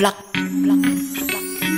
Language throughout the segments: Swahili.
Black, black,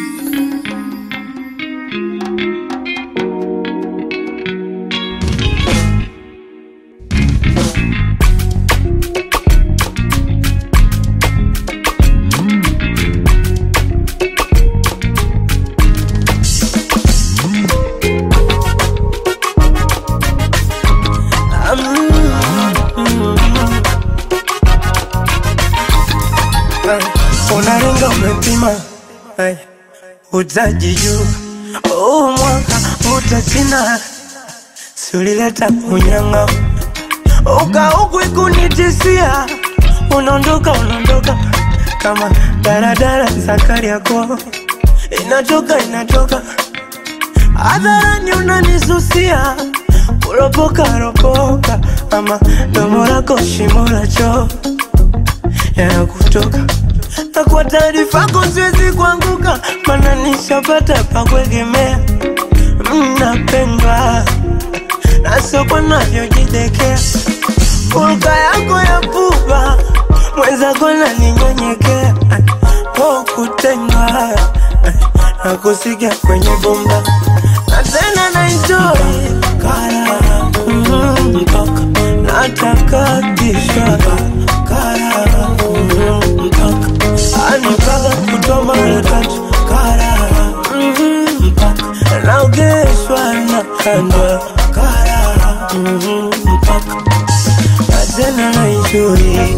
unaringa umepima Ay, utaji juu huu mwaka utasina siulileta unyanga ukaukwi kunitisia unaondoka unaondoka kama daradara zakari yako inatoka inatoka hadharani unanisusia kuropoka ropoka ama domo lako shimo la choo yanakutoka na kwa taarifa yako siwezi kuanguka, mana nishapata pa kuegemea. Mnapendwa na soko navyojidekea, hulka yako ya pupa mwenzako naninyenyekea, po kutendwa na kusikia kwenye bomba na tena na enjoy kara mm, mpaka natakatishwa kara mm, mpaka anipaka kutoa mara tatu kara mm, mpaka naogeshwa na kandwa kara mm, mpaka na tena na enjoy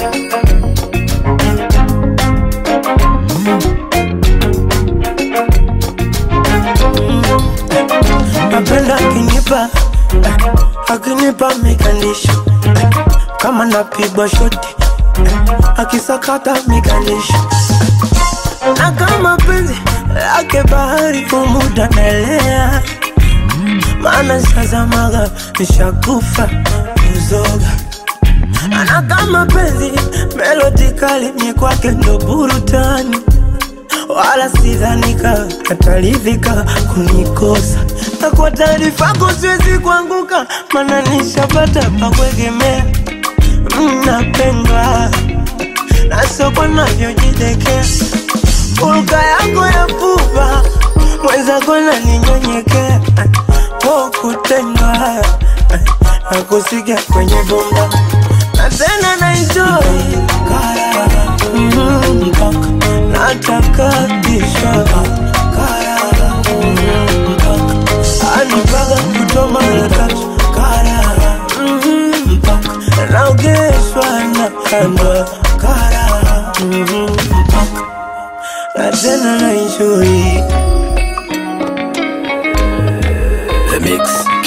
napenda akinipa akinipa mikandisho kama napigwa shoti akisakata mikandisho na kama penzi lake bahari umuda naelea maana sazamaga nishakufa kuzoga na kama penzi melodi kali ni kwake ndo burutani wala sidhanika ataridhika kunikosa na kwa taarifa yako siwezi kuanguka mana nishapata pa kuegemea mnapendwa na soko navyojidekea hulka yako ya pupa mwenzako naninyenyekea po kutendwa na kusikia kwenye bomba na tena na enjoy kara mm, mpaka natakatishwa kara mm, mpaka anipaka kutoa mara tatu kara mm, mpaka naogeshwa na kandwa kara mm, mpaka na tena na enjoy The Mix.